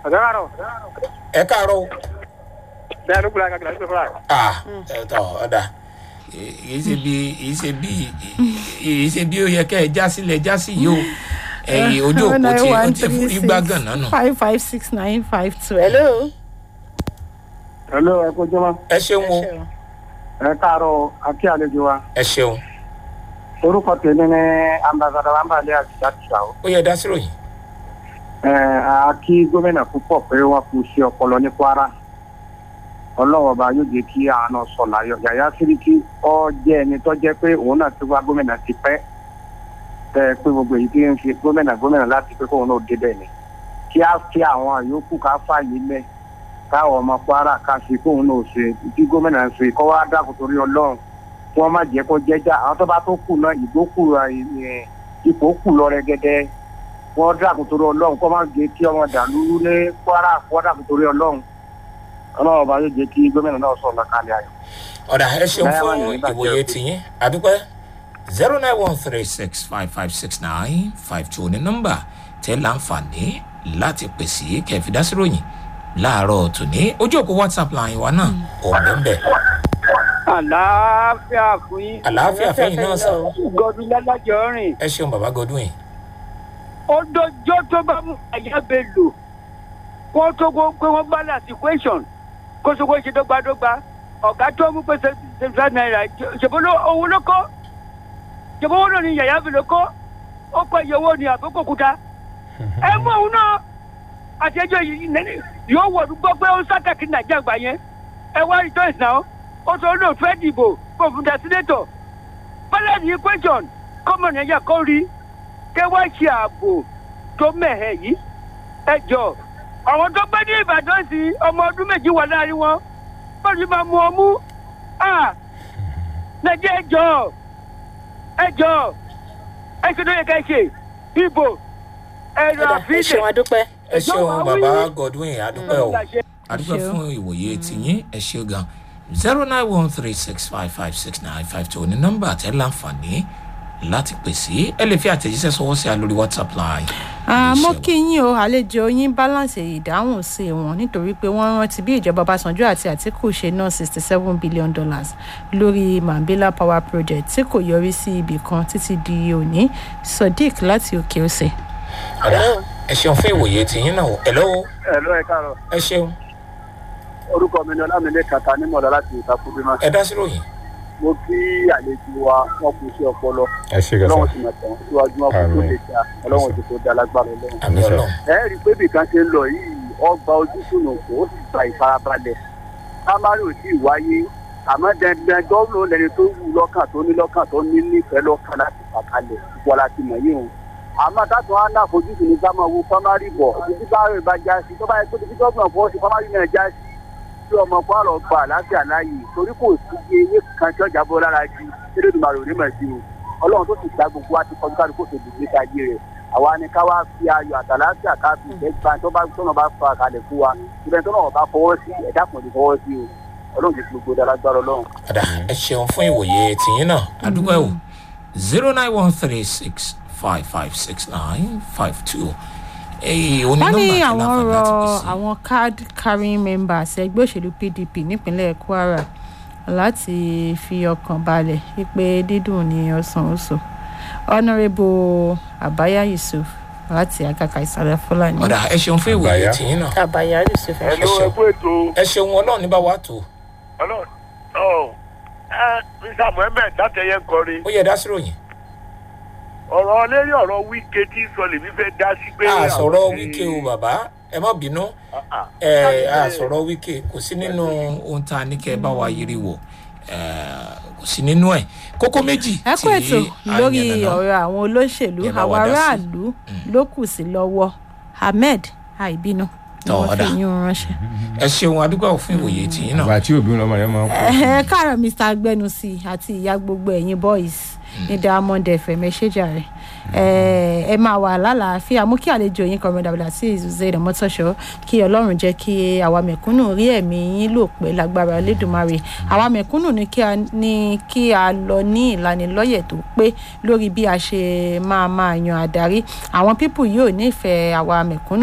ọ̀gá àrọ̀ ẹ káàárọ̀ o. bẹ́ẹ̀ ló gbúra gàgàrà nípa fúlà. ah ẹ tọ ọ̀dà kìí ṣe bí kìí ṣe bí kìí ṣe bí ó yẹ kẹ́ ẹ já sílẹ̀ já sí yìí o ẹ̀yìn ojú òpó tí ó ti fún igbá gànà nù. five five six nine five two hello. hello ẹ kó jọmọ ẹ ṣeun o ẹ káàárọ̀ akí àlejò wa ẹ ṣeun orúkọ tèmi ní ambassadọ ambale àtìsá o ó yẹ dá sí ròyìn. ẹ akí gómìnà púpọ̀ pé wọ́n kú sí ọpọlọ ní kwara ọlọ́wọ́ ọba yóò jẹ́ kí àánú sọ̀lá yọ yàyà síríkì ọ jẹ́ ẹni tó jẹ́ pé òun náà ti wá gómìnà ti pẹ́ tẹ pé gbogbo èyí tí ń fi gómìnà gómìnà láti pé kóun náà débẹ̀ ni kí á fi àwọn yòókù ká fààyè lẹ̀ káwọn ọmọ kwara ká fi kóun náà ṣe tí gómìnà ń ṣe kọ́ wá dákun torí ọlọ́run kí wọ́n má jẹ́ kó jẹ́jà àwọn tó bá tó kù náà ìbò kù ẹ̀, ipò kù lọ rẹ́gẹ́dẹ́ wọ́n dákun torí ọlọ́run kọ́ má jẹ́ kí ọmọ dàlúrú ní kwara kọ́ dákun torí ọlọ́run ọlọ́run ọba yóò jẹ́ kí gómìnà náà sọ̀rọ̀ kalẹ̀ ayọ̀. ọ̀dà ẹ ṣeun Báyà wà fún ní ìbàjẹ́ ìwòye o. tìyín àdúpẹ́ zero nine one three six five five six nine five two ní nọ́mbà tẹ́ láǹfààní láti pèsè kẹfìdásíròyìn láàárọ̀ tòní ojú òpó whatsapp line wa náà ò bẹ́ẹ̀ àlàáfíà fún yín àlàáfíà fẹ́yìn náà sàn gọdún lálájọ rìn ẹ ṣeun bàbá godwin ó dọjọ́ tó bá mú àyà bẹ lò kó tó kó pé wọ́n bá láti question kó tó kó ṣe dọ́gbadọ́gba ọ̀gá tó mú pé seventy naira ṣèbó owó ló kọ́ ṣèbó owó náà ni yàyà bẹ ló kọ́ ó pẹ́ iye owó ni àbókò kúta ẹ mú òun náà àti ẹjọ́ yìí nẹ́ni yóò wọ̀ gbọ́ pé ó ń sátẹ̀kì nàìjíríà gbà yẹn ẹ wá rejoice náà ó sọ lóò fẹ́ dìbò kó fún dasinétọ̀ bọ́lá ní question kọ́mọ nàìjíríà kọ́ rí kẹ́ wá ṣe ààbò tó mẹ̀hẹ̀ yìí ẹ jọ àwọn tó gbé ní ìbàdàn sí ọmọ ọdún méjì wà láàrin wọn bọ́ọ̀lù yìí máa mú ọmú nàìjíríà ẹ jọ ẹ jọ ẹ ṣe tó yẹ ká ṣe ìbò ẹ rà ẹ fílẹ̀ ṣeun adúpẹ́. ẹ ṣeun Ìjọba bàbá wí. godwin àdúpẹ́ o àdúpẹ́ ṣeun. fún ìwòye tìyín ẹ ṣe gan zero nine one three six five five six nine five two ní nọ́mbà tẹ́ láǹfààní láti pèsè ẹ lè fi àtẹ̀jíṣẹ́ sọwọ́ sí a lórí whatsapp line. àmọ́ Ẹ ṣeun. kí yín o àlejò yín balance ìdáhùn sí wọn nítorí pé wọ́n rántí bí ìjọba ọbásanjọ́ àti àtìkù ṣe ná sixty seven billion dollars lórí mambila power project tí kò yọrí sí ibì kan títí di òní sodiq láti òkè ọ̀sẹ̀. ọ̀dà ẹ ṣeun fún ìwòye tìyín náà ẹ lọ́wọ́ ẹ lọ ẹ káàárọ̀ ẹ ṣeun orúkọ mi ni ọlámilé kàtà nímọ̀lá láti ìtakùnbímọ ẹ dá sí ròyìn. mo kí àlejò wa wọn kù sí ọpọlọ ẹ ṣe gàṣà ọlọ́run sì máa tẹ̀wọ́n síwájú wọn kò tó Àmín. lè dá ọlọ́run ti tó dá lágbára ọlọ́run. àmì Yes, sir. ọlọ́run ẹ rí i pé bí kan ṣe ń lọ yìí ọgbà ojúsùnù kò ó sì gba ìfarabalẹ̀ sámárì ò tí ì wáyé àmọ́ dandan gómìnà lẹni tó wù lọ́kàn tó ní lọ́kàn tó ní nífẹ̀ẹ́ lọ́kàn láti fàkalẹ̀ wọ́n láti mọ̀ yìí o àmọ́ táwọn á náà fojúsùn ní sámá wo sámárì bọ̀ títí bá rẹ̀ bá já sí tó bá yẹ kó títí gómìnà fọwọ́ sí sámárì náà já sí tí ọmọ kwara gba àlàáfíà láàyè torí kò sí iye ewé kan tí ọjà bọ́ lára ju elédùnmarè ò ní mọ̀ sí o ọlọ́run tó sì gba gbogbo wa ti kọjú kálukú tó dùn níta ayé rẹ̀ àwa ni ká wá fi ayọ̀ àtàlàáfíà ká fi ìfẹ́ gba tó bá tó náà bá fa kalẹ̀ fún wa ibẹ̀ tó náà bá fọwọ́ sí ẹ̀dá kan lè fọwọ́ sí o ọlọ́run ti fi gbogbo dára gbára ọlọ́run. ọ̀dà ẹ ṣeun fún ìwòye tìyín náà àdúpẹ́ o zero nine one three six five five six nine five two. èyí oní wọ́n ní nọ́mbà tẹ́ àwọn láǹfààní rọ láti pèsè. àwọn card carrying members ẹgbẹ́ òṣèlú pdp nípínlẹ̀ kwara láti fi ọkàn balẹ̀ wípé dídùn ní ọ̀sán oṣù honourable abaya yusuf láti agaka ìsàlẹ̀ fúlàní. ọ̀dà ẹ ṣeun fún ìwòye Àgbáyá. tìyín náà abaya yusuf ẹ Hello, ẹ kú ètò ẹ ṣeun ọlọ́run ní bá wa tó ọlọ́run ọ̀ ẹ mr mohammed látẹ̀yẹ kọrin ó yẹ dá sí ròyìn. ọ̀rọ̀ lérí ọ̀rọ̀ wíkẹ́ tí sọ lèmi fẹ́ dá sí pé. a sọ̀rọ̀ wíkẹ́ o bàbá ẹ má bínú ẹ a sọ̀rọ̀ wíkẹ́ kò sí nínú ohun tá a ní kẹ́ ẹ bá wa yiri wò ẹ, kò sí nínú ẹ̀ kókó méjì ẹ kú ètò a lórí yànnàná. ọ̀rọ̀ àwọn olóṣèlú Ẹ bá àwọn wa dá sí. aráàlú ló kù sí lọ́wọ́ ahmed àìbínú ni Tọ́, wọ́n fi ọ̀dà. yín un ránṣẹ́. ẹ ṣeun adúgbò fún ìwòye tìyín náà àgbà tí òbí lọmọ rẹ máa ń kú. ẹ káàárọ̀ mr agbẹnusí àti ìyá gbogbo ẹ̀yin boys ní diamond fm ẹ ṣèjà rẹ ẹ máa wà lálàáfíà mú kí àlejò yín kọrin dàbílà sí ìzùzẹ́ ìdánmọ́tọ́ṣọ́ kí ọlọ́run jẹ́ kí àwa mẹ̀kúnnù rí ẹ̀mí yín lò pé lágbára lẹ́dùnmáre àwa mẹ̀kúnnù ní kí a ní kí a lọ ní ìlanilọ́yẹ̀ tó pé lórí bí a ṣe máa máa yan adarí àwọn pípù yóò nífẹ̀ẹ́ àwa mẹ̀kúnnù